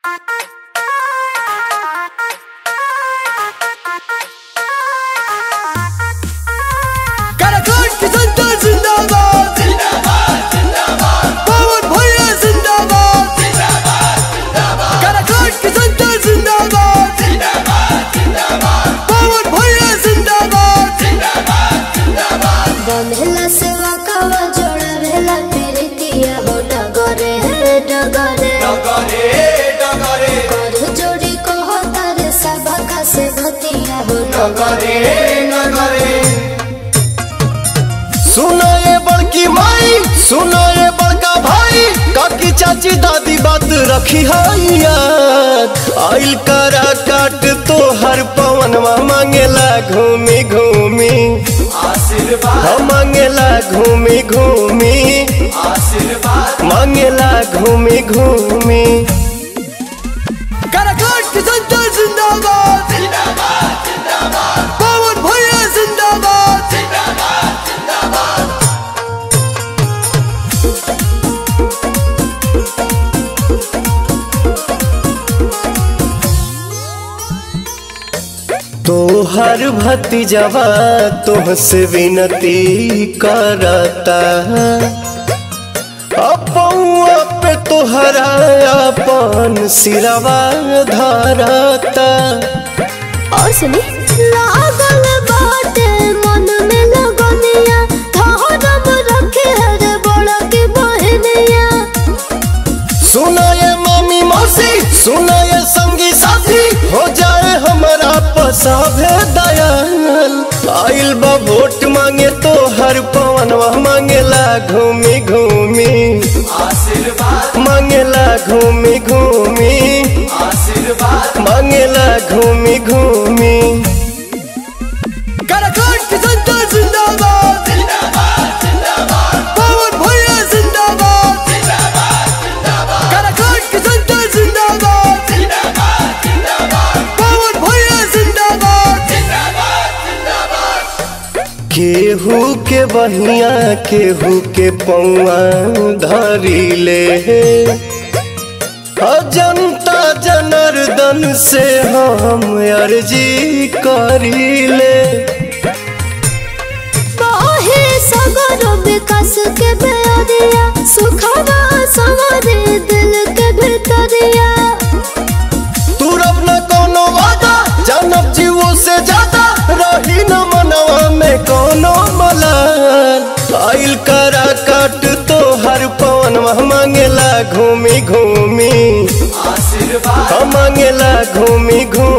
काराकोट की जनता जिंदाबाद पवन भैया जिंदाबाद काराकोट की जनता जिंदाबाद पवन भैया जिंदाबाद बंधेला सेवा कावा जोड़ा भेला प्रीतिया हो डगरे हे डगरे कर जोड़ी कहो तारे सभा का से भतिया हो सुनो ये बड़की माई सुनो ये बड़का भाई काकी चाची दादी बात रखी है याद आइल करा काट तो हर पवनवा मांगेला घूमी घूमी हम मांगेला घूमी घूमी मांगेला घूमी घूमी काराकोट की जनता जिंदाबाद पवन भैया जिंदाबाद तोहर भतीजवा तोहसे विनती करता अपौआ पे तोहरा अपन सिरवा धरता और सुनी लागल बाटे मन में लगनिया धरम रखे हर बड़ा के बहनिया सुना ये मामी मौसी सुना ये संगी साथी हो जाए हमारा पसाभे दयाल आइल बा वोट मांगे तो हर पवनवा मांगेला घूमी घूमी मांगेला घूमी घूमी मांगेला घूमी घूमी काराकोट की जनता जिंदाबाद पवन भैया जिंदाबाद काराकोट की जनता जिंदाबाद पवन भैया जिंदाबाद केहू के बहिया केहू के पौआ धरी ले आ जनता जनार्दन से हम अर्जी करी ले बाहे सगर विकास के बेरिया सुखवा सवरे दिल के भीतरिया तू रब न कोनो वादा जानब जीवो से ज्यादा रही न मनवा में कोनो मलाल आइल करा काट तो हर पवन मांगेला घूमी घूमी हम मांगेला घूमी घूमी